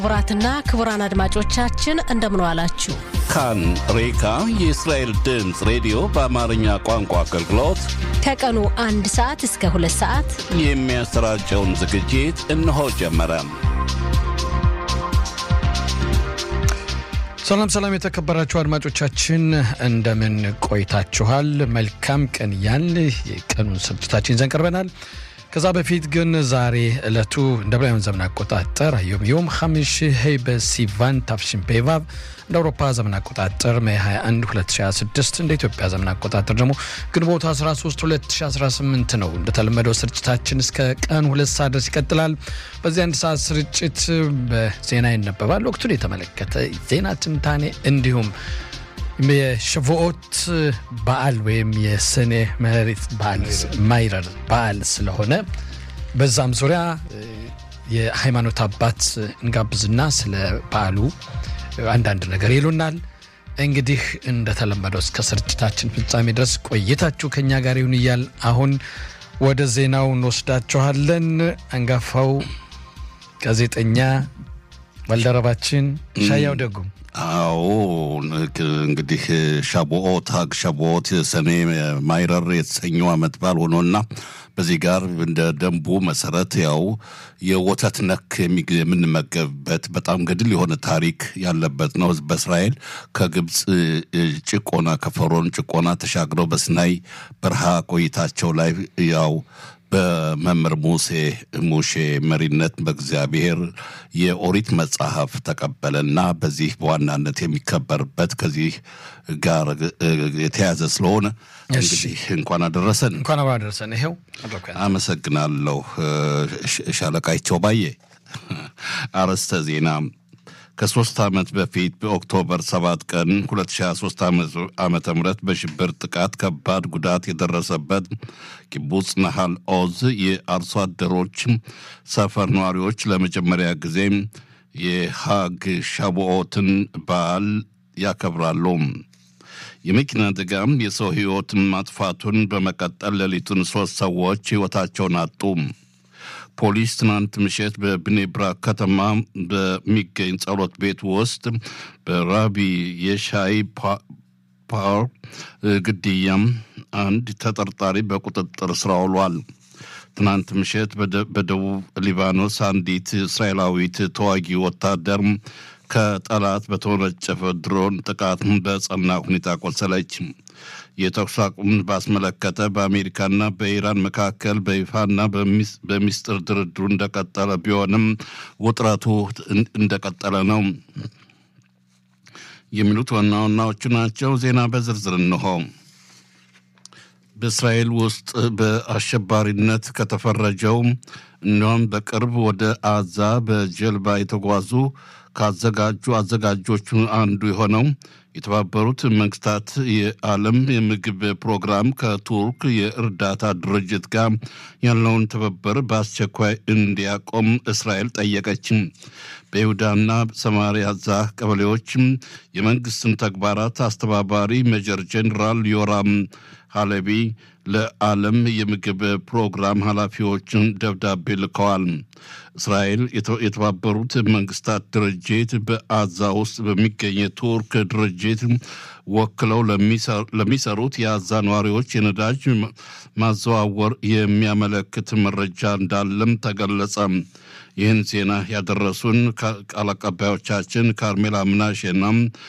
ክቡራትና ክቡራን አድማጮቻችን እንደምን ዋላችሁ። ካን ሬካ የእስራኤል ድምፅ ሬዲዮ በአማርኛ ቋንቋ አገልግሎት ከቀኑ አንድ ሰዓት እስከ ሁለት ሰዓት የሚያሰራጨውን ዝግጅት እነሆ ጀመረ። ሰላም ሰላም፣ የተከበራችሁ አድማጮቻችን እንደምን ቆይታችኋል? መልካም ቀን ያን የቀኑን ስርጭታችን ይዘን ቀርበናል። ከዛ በፊት ግን ዛሬ ዕለቱ እንደ ብራውያን ዘመን አቆጣጠር ዮም ዮም ሐሚሽ ሄይ በሲቫን ታፍሽን ፔቫብ እንደ አውሮፓ ዘመን አቆጣጠር ሜይ 21 2026 እንደ ኢትዮጵያ ዘመን አቆጣጠር ደግሞ ግንቦት 13 2018 ነው። እንደተለመደው ስርጭታችን እስከ ቀን ሁለት ሰዓት ድረስ ይቀጥላል። በዚህ አንድ ሰዓት ስርጭት በዜና ይነበባል። ወቅቱን የተመለከተ ዜና ትንታኔ እንዲሁም የሸቮኦት በዓል ወይም የሰኔ መሬት በዓል ማይረር በዓል ስለሆነ በዛም ዙሪያ የሃይማኖት አባት እንጋብዝና ስለ በዓሉ አንዳንድ ነገር ይሉናል። እንግዲህ እንደተለመደው እስከ ስርጭታችን ፍጻሜ ድረስ ቆይታችሁ ከኛ ጋር ይሁን እያል አሁን ወደ ዜናው እንወስዳችኋለን። አንጋፋው ጋዜጠኛ ባልደረባችን ሻያው ደጉም አዎ እንግዲህ ሻቦኦት ሀግ ሻቦኦት ሰኔ ማይረር የተሰኘው ዓመት በዓል ሆኖና በዚህ ጋር እንደ ደንቡ መሰረት ያው የወተት ነክ የምንመገብበት በጣም ገድል የሆነ ታሪክ ያለበት ነው። በእስራኤል ከግብፅ ጭቆና ከፈሮን ጭቆና ተሻግረው በሲናይ በረሃ ቆይታቸው ላይ ያው በመምህር ሙሴ ሙሼ መሪነት በእግዚአብሔር የኦሪት መጽሐፍ ተቀበለና በዚህ በዋናነት የሚከበርበት ከዚህ ጋር የተያዘ ስለሆነ እንግዲህ እንኳን አደረሰን እንኳን አብሮ አደረሰን። ይሄው አመሰግናለሁ ሻለቃይቸው ባየ። አርዕስተ ዜና ከሶስት ዓመት በፊት በኦክቶበር 7 ቀን 2023 ዓመተ ምህረት በሽብር ጥቃት ከባድ ጉዳት የደረሰበት ኪቡጽ ናሃል ኦዝ የአርሶ አደሮች ሰፈር ነዋሪዎች ለመጀመሪያ ጊዜ የሃግ ሻቦኦትን በዓል ያከብራሉ። የመኪና አደጋም የሰው ሕይወትን ማጥፋቱን በመቀጠል ሌሊቱን ሶስት ሰዎች ሕይወታቸውን አጡ። ፖሊስ ትናንት ምሽት በብኔብራክ ከተማ በሚገኝ ጸሎት ቤት ውስጥ በራቢ የሻይ ፓር ግድያም አንድ ተጠርጣሪ በቁጥጥር ስር ውሏል። ትናንት ምሽት በደቡብ ሊባኖስ አንዲት እስራኤላዊት ተዋጊ ወታደር ከጠላት በተወነጨፈ ድሮን ጥቃት በጸና ሁኔታ ቆሰለች። የተኩስ አቁምን ባስመለከተ በአሜሪካና በኢራን መካከል በይፋና በሚስጥር ድርድሩ እንደቀጠለ ቢሆንም ውጥረቱ እንደቀጠለ ነው የሚሉት ዋና ዋናዎቹ ናቸው። ዜና በዝርዝር እንሆ። በእስራኤል ውስጥ በአሸባሪነት ከተፈረጀው እንዲሁም በቅርብ ወደ አዛ በጀልባ የተጓዙ ካዘጋጁ አዘጋጆቹ አንዱ የሆነው የተባበሩት መንግስታት የዓለም የምግብ ፕሮግራም ከቱርክ የእርዳታ ድርጅት ጋር ያለውን ትብብር በአስቸኳይ እንዲያቆም እስራኤል ጠየቀች። በይሁዳና ሰማሪያ ዛ ቀበሌዎችም የመንግስትን ተግባራት አስተባባሪ ሜጀር ጄኔራል ዮራም ሃለቢ ለዓለም የምግብ ፕሮግራም ኃላፊዎችን ደብዳቤ ልከዋል። እስራኤል የተባበሩት መንግስታት ድርጅት በአዛ ውስጥ በሚገኝ የቱርክ ድርጅት ወክለው ለሚሰሩት የአዛ ነዋሪዎች የነዳጅ ማዘዋወር የሚያመለክት መረጃ እንዳለም ተገለጸ። ይህን ዜና ያደረሱን ቃል አቀባዮቻችን ካርሜላ ምናሼና